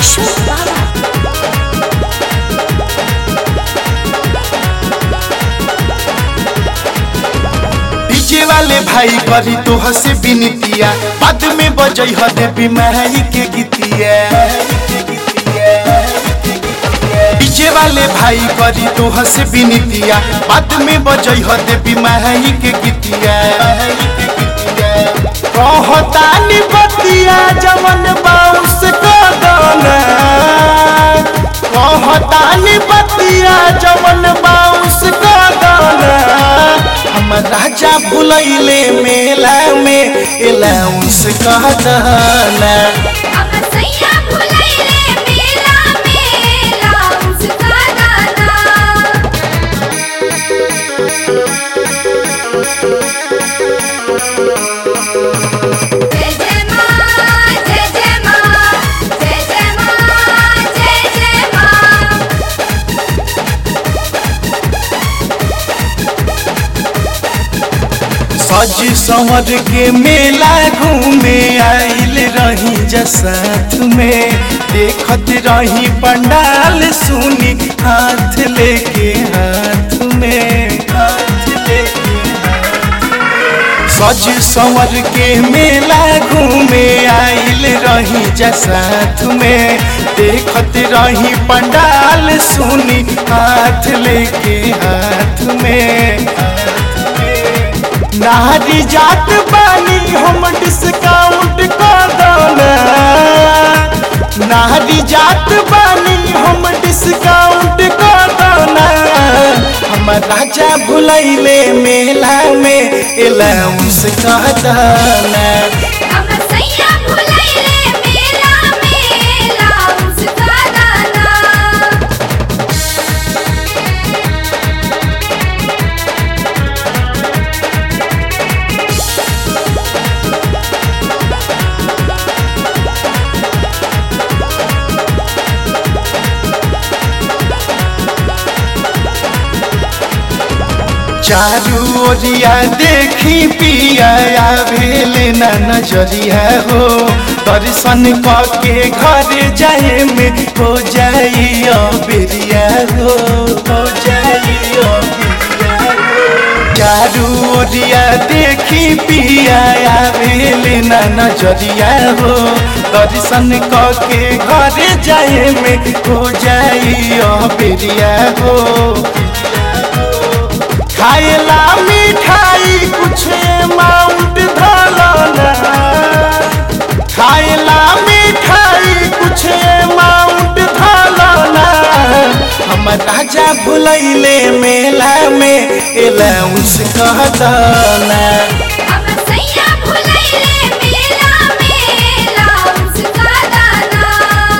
अशोक बाबा डीजे वाले भाई करी तो हसे बिनतिया बाद में बजई ह देवी माई के गीतिया डीजे वाले भाई करी तो हसे बिनतिया बाद में बजई ह देवी माई के गीतिया कहतानी बतिया जवन बाउस कदना कहतानी बतिया जवन बाउस कदना हम राजा भुलैले मेला में एलाउंस कहदना अब सैया भुलैले मेला मेला उसका दाना जय जय मां जय जय मां जय जय मां जय जय मां सज संवर के मेला घूमे आइल रही जसाथ में देखत रही पंडाल सुनी हाथ लेके हाथ में हाथ लेके हाथ में। सज संवर के मेला घूमे आइल रही जसाथ में देखत रही पंडाल सुनी हाथ लेके हाथ में नारी जात बानी हम डिस्काउंट कर दौना नारी जात बानी हम डिस्काउंट कर दौना हम राजा भुलैले मेला में एलाउंस कर दौना अब सैया भुलैले मेला मेला उसका दाना चारू ओरिया देखी पिया भेल न नजरिया हो दर्शन के घर जाए में हो जाई बेरिया हो हो जाई बेरिया हो चारू ओरिया देखी पिया भेल न नजरिया हो दर्शन के घर जाए में हो जाई बेरिया हो खाएला मिठाई कुछ अमाउंट धलना खाएला मिठाई कुछ अमाउंट धलना हम राजा भुलैले मेला में एलाउंस कह दना अब सैया भुलैले मेला मेला उसका दाना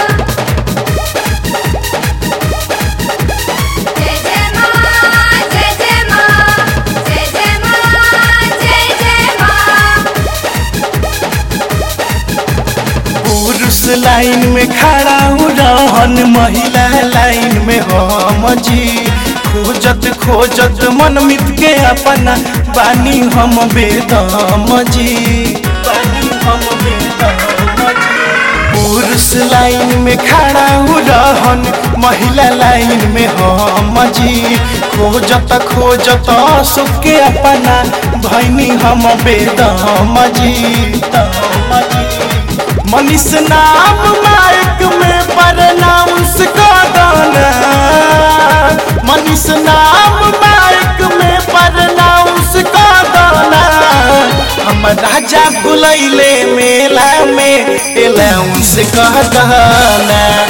जय जय मां जय जय मां जय जय मां जय जय मां पुरुष लाइन में खड़ा हूँ रहन महिला लाइन में हम जी खोजत खोजत मन मित के अपना बानी हम बेदम जी बानी हम बेदम जी पुरुष लाइन में खड़ा हूँ रहन महिला लाइन में हम जी खोजत खोजत सुख के अपना भैनी हम बेदम जी दम जी मनीष नाम माइक में प्रनाउंस कदना मनीष नाम माइक में प्रनाउंस कदना हम राजा भुलैले मेला में एलाउंस कदना